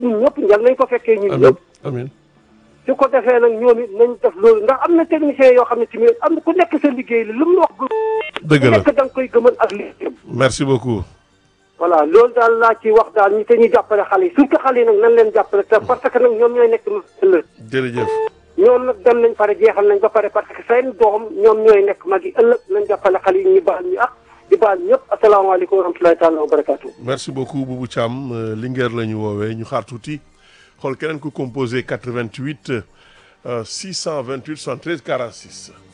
ñun ñëpp njal nañ ko fekkee ñun amiin ñëpp amiin su ko defee nag ñoom it nañ def loolu ndax am na technicien yoo xam ne tamit am na ku nekk sa liggéey la lu mu la wax dëgg ku la nekk da nga koy gëmal ak liggéeyam merci beaucoup voilà loolu daal laa ci wax daal ñi te ñu jàppale xale yi surtout xale yi nag nan leen jàppale te parce que nag ñoom ñooy nekk ëllëg jërëjëf ñoom nag dem nañ pare jeexal nañ ba pare parce que seen doom ñoom ñooy nekk mag yi ëllëg nañ jàppale xale yi ñu baal ñu ak di baal ñëpp asalaamaaleykum wa rahmatulahi taala wa barakaatu. merci beaucoup Boubou Thiam euh, Linguère la ñu woowee ñu xaar tuuti xool keneen ku composé 88 euh, 628 73 46